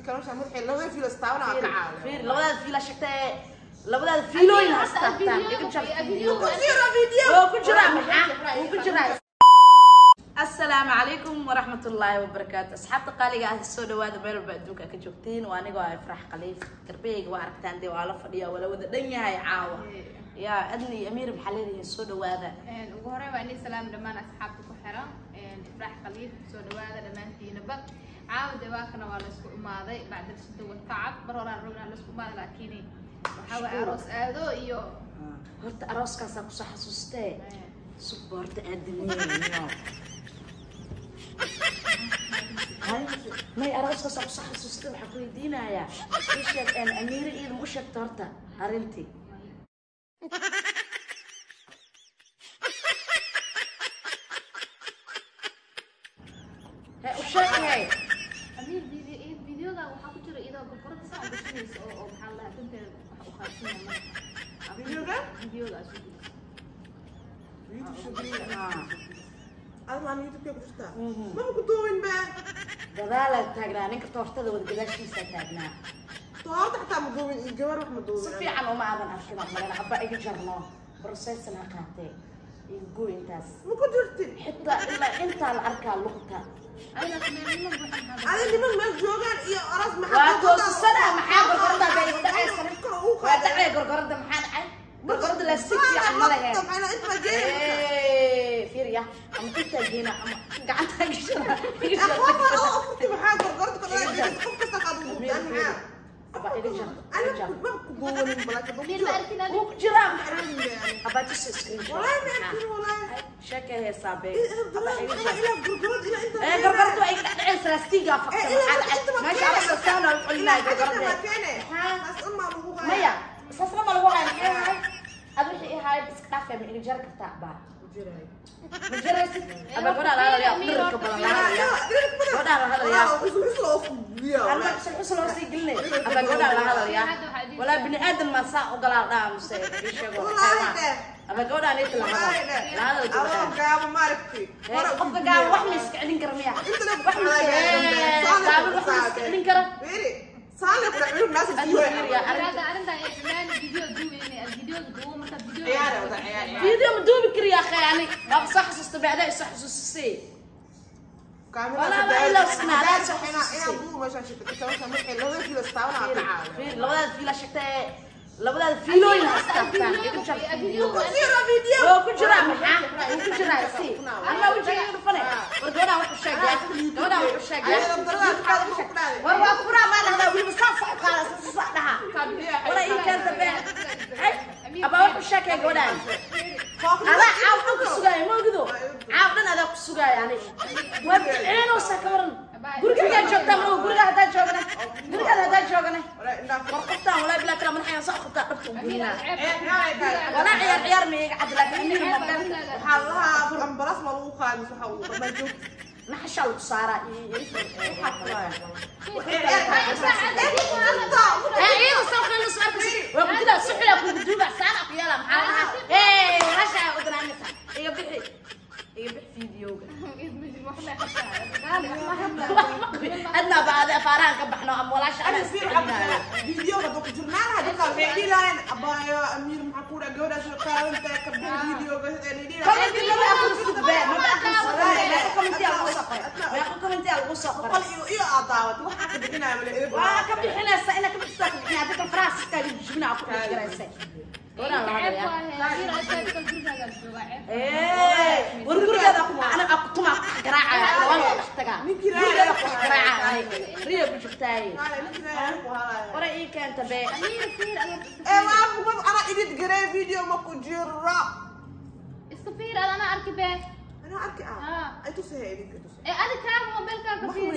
kale waxaa madaxay labada fiilo istaabana waa ka caawiya fiir labadaada fiila sheegtee labadaada fiilooyin hastaabtaan iga jar fiidiyooga oo ku jiraa maxaa uu ku jiraa asalaamu calaykum waraxmat ullaahi wabarakaatu asxaabta qaaliga ah soo dhawaada meel walba adduunka ka joogtiin waa anigoo ah ifrax khaliif garbeyga waa aragtaan dee waa la fadhiya waa la wada dhan yahay caawa yaa adni iyo amiir maxaa leedihiin soo dhawaada ugu horey waa inay salaam dhammaan asxaabta ku xiran ifraax khaliif soo dhawaada dhammaantiinaba caawada waakana waa laysku imaaday bacda shida watacab mar horaan rognaa laysku imaaday laakiin waxaa waay aroos aado iyo horta arooskaasaa kusoo xasuustee suba horta aadamiyeyo may arooskaasaa kusoo xasuustee waxaa ku weydiinayaa ii sheeg amiire iidin u sheegta horta arrintii he u sheegay amiir videoga waxaa ku jira iyadoo gorgorada saa uga shugaysa oo oo maxaa lahaa danteeda waxa u qaadsanaya marka Videoga? videoga aad shugaysa admaan youtube ku jirtaa Mhm. maba ku duubin be gadaalaa taagnaa ninka toortada wada gadaashiisaa taagnaa toorta xataa ma duubin iyo gabar wax ma si duubin fiican uma aadan arkin oo malena abba iga jarno processan ha qaatee iga goy intaas ma ku jirtin xitaa ilaa intaa la arkaa luqta ayna meelnimo buuxan maxaa adi niman meel joogaan iyo aroos waa toosisana maxaa gorgorada bay igu dhacaysan waa dhacay gorgorada maxaa dhacay gorgorada lastig fiican ma lehe fiiriya ama intaa geena ama gacantaa gashana abba iga jar iga jar amiir ma arkin adi wuu ku jiraa maxaa abba tusi screenshot sheekay heesaa bee abba iga jar ee gorgorada waa iga dhacaysa lastigaa fakta maxaa dhacay meesha arasa saana u celinaya gorgorada maya saasna ma lagu hayn maxay ahay ad wixii ahaay iska dhaafay ma iga jari kartaa abaa ma jaraysid aba gabadhaa la hadlayaa dhirirka badan la hadlayaa gabadhaa la hadlayaa anma xusl xusl oo sii gelinay aba gabadhaa la hadlayaa walaa bini aadan maa saa ogolaa dhaa muse ii sheego xayawaan aba gabadhaa niita la hadal la hadal gabadhaa ee qofka gaaban wax ma iska celin kara miya wax ma gaaban wax ma iska celin kara arrinta arrinta ay dhammaan video duubayna videoga duubo marka video فيديو مدوبي كريا اخي يعني ما صح حسست بعدها صح حسستي في لبدا في لا شكتا لبدا فيلوين هستافtaan igu jar fiidiyooga oo ku jira maxaa uu ku jira si ama wajiga dhufane war gabadha wax u sheegay gabadha wax u sheegay war waa fura ma lahada wili saas sax qaada saas sax dhaha wala ii keenta been aba wax u sheegay gabadhan ada caaw dhan ku sugaay ma ogido caaw dhan adaa ku sugaay yani waa bixeenoo sa ka waran guriga joogtaa ma guriga haddaa joogane guriga haddaa joogane war qoftaan walaa bilaa kala madaxayaan soo qabtaa dhabta u gelinaa walaa ciyaar ciyaar ma iga cad laakiin aniga mobeelka naxashaa lagu saaraa iyo iyada sawqeena soo arkaysa waa ku jiraa suxila kugu duuba saana ku yeela maxaa lahaa ee hashaa u danaanaysa iga bixi iga bixi fiidiyowga adnaa baade afaarahan ka baxno ama walaasha ana isticmaalaayo commenti lama aqoonsid be maba aqoonsid meeqa commenti aa lagu soo qoray meeqa commenti aa lagu soo qoray waa ka bixinaysa ina ka bixisaa ka bixinaya dadka faraasiska jibinaa ku dhigiraysa gabadhaan la hadlayaa war gurigeeda ana akutuma garaacaya waan ka dhex tagaa gurigeeda ku garaacaya riya ku jirtaaye hore ii keenta be iska fiir ad ana arki be ee adi kaaga mobeelkaaga fiiri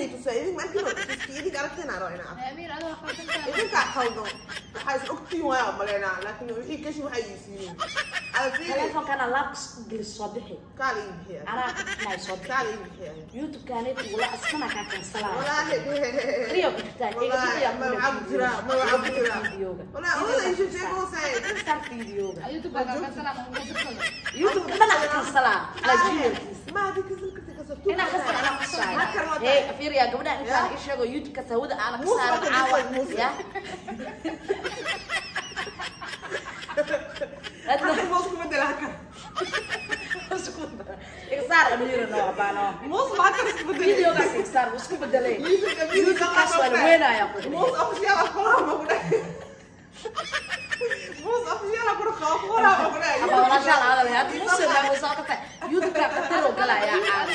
amiir adoo qaldankaa idinkaa khaldan waxaa is ogtiin waaya umaleynaa laakiin wixii kashi waxay iisiiyeen ada fiiri telefonkana laabkas gelis soo bixi kaala ii bixiya anaa ka bixinaya soo bixi kaala ii bixiya youtube-kaaneti wala iskana kaa kansalaya walaahi riya ku jirtaa iga bixiya ma waxaa ku jira ma waxaa ku jira videoga walaa oda isha sheegoosay star videoga youtube-kaaga kansala ma ugu dirsado youtube-ka dhana ka kansalaa la gmailkiisa ma hadii kasil kasi inaan ka saara anaa Hakar waa kusaayo tahay. hey fiiriya gabadhaan intaan Ya. ii sheego youtube-ka sawada aana ka Muus saaran waa caawa tahay, muus. ya Hakar moos ku bedela hakar. igsaar amiira noo abaano Moos ma hakar isku bedela. videogaas igsaar wuu isku bedelay YouTube-ka video youtube-kaas waa la ka weynaaya ku Moos official ah kulaha ma ku dhahay. Moos official ah kulaha ma ku dhahay. aba walaashaa la hadalay hadda muuse baa muusoo ka tahay youtube-ka qataroo galaya caada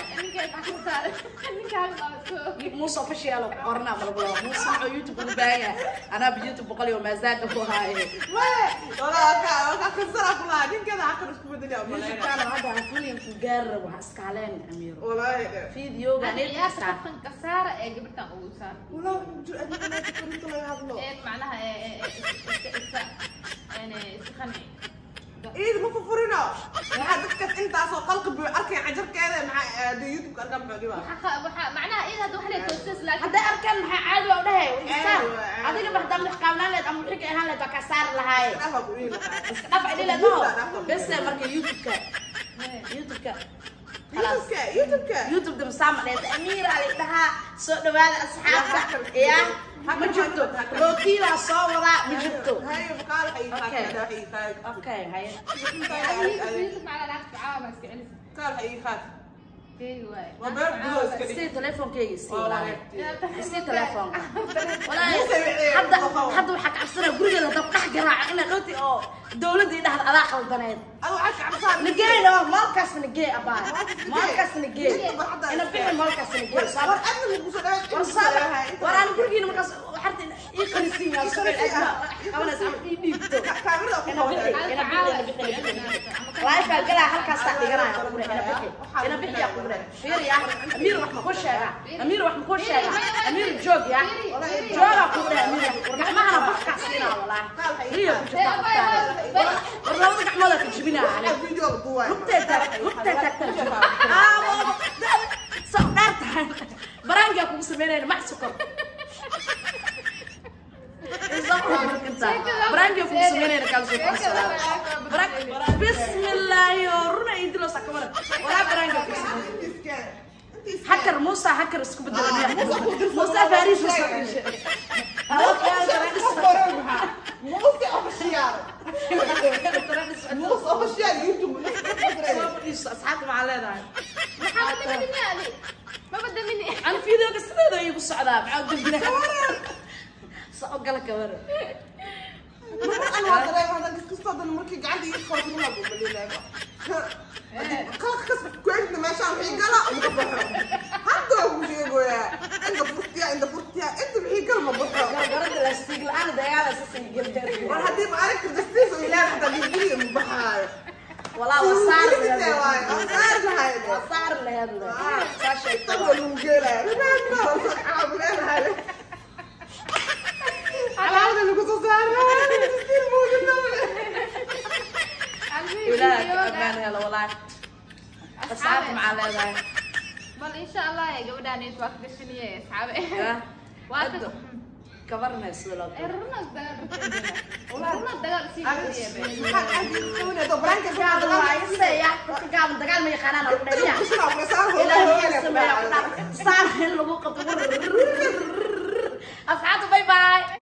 muuse official qorna malabula muuse wuxuu youtube ugu baahan yahay anaaba youtube boqol iyo maasaaka ku haaye Wee, walaa ka ka kasara kulaha ninkeeda hakar isku bedela ma leeyahay. youtube-kaana hadda afilyan ku gaari rabo ha iskaaleen amiiro Wallahi. videoga ciyaarta qofkan kasaara ee gabadhan ugu saar Walaa jir adiga ma taqanin laga hadlo. ee macnaha ee ee ee iska iska yani iska qanci Iid ma furfurino. Waxa dadka intaasoo qalqi buu arkay cajarkeeda maxaa YouTube-ka arkan maxaa dhibaa. waxa waxa macnaha iyada hadda wax la toosas laakiin hadday arkaan maxaa caadi waa u dhahay isaar Caadi waa, caadi. adiga baxdaa madax qaabnaan leed ama wixii ka ahaan leed waa kaa saari lahaaye Dhafa ku iila. iska dhaf ay dhileed maho bese marka youtube-ka youtube-ka خلاص YouTube-ka, YouTube-ka. youtube da masaama dheeta amiir ali dhahaa soo dhawaada asxaabta ya ma jirto rootiibaa soo wadaa ma jirto Hayo bakaal ay Okay. qaad, ay qaad. okay haye youtube macnaha lacagta caawa iska celisa Kaal ay qaad. deegi waaye Waa beer gudo iska dhig. si telefonkeyga si Waa walaal wareegtay. si telefonka walaahi Muuse wixii hadda ku qabo. hadda waxaa kacabsanaa gurigeeda hadda dhex garaaca inaad dhowti oo dowladii dhahda adaa qaldaneed Adu waxaad ka cabsaan. nageyno maalkaas nagee abaa nagee. maalkaas nagee Inta hadda ina iska. bixi maalkaas nagee War saaba adna lagu soo dhawaad. war saaba war aan gurigiina markaas waxaad ii qanisin yaa suuqil adna qabanaysa ama ii dhiibto Kaamirada ku ina bixi qabatay. ina bixi ina bixi ina bixi laifaa galaa halkaasaa dhiganaya qure ina bixi ina bixi yaa qure fiiriya amiir wax makuu sheega amiir wax makuu sheega amiir joog ya joogaa qure amiir gacmahana bafkaa siinaa walaahi riyo ku jirtaa qofkaada war labada gacmoodaa ka jibinaa aniga Video duway. lugtay taag lugtay taagtan jiro aa soo dheer tahay baraangaa kugu sameynayna max sukor baraangaa kugu sameynayna kaalsoo bismillaahi oo runa idilo sakamara walaa baraangaa kugu sameynayna hakar muusa hakar isku bedelaya muusa faariis muusa Muuse official. Muuse official YouTube. asxaabta maxaa leedahay maxaa badamini adi ma badamini aan fiideoga sideeda igu socdaa maxaa dambina soo gala kabara Mar aan waa dareema hadda kiskastoo dhan markii gacanta ii qabato ma lagu balilaaba. Qalka kasba kuweynta meeshaan wixii gala uma baxo. Hadda waa ku sheegoyaa. Inta furtiya, inta furtiya, inta wixii gal ma baxo. gargarada lastiig la-aan dagaala sasay gelgeer War haddii ma aragta justice oo ilaahay xataa dhiiggiga ma baxaayo. walaa waa saar Sidee waaye? Waa saar lahayd. waa saar laheed le saa sheegta Tan waa lagu geelaya. Ribaan baa la soo caab leedahay. Alaabada lagu soo saarayo. Justice buu dhintay. ilaaha ka amaan helo walaa asxaabta maxaa leedahay bal insha allah ee gabadhaan waa ka gashaniye asxaabe Ya. waa ka Hadda. kabarnay sida loo ee runas dagaal runas dagaal sii gudiyebe Maxaa caadi qabanaysa? Baraanka fiican dagaal. dagaal ma yaqaanaan oo dhaliya Kusura uga saar hooyo. ilaahay wuxuu sameeyaa saar in lagu qabto asxaabta bye bye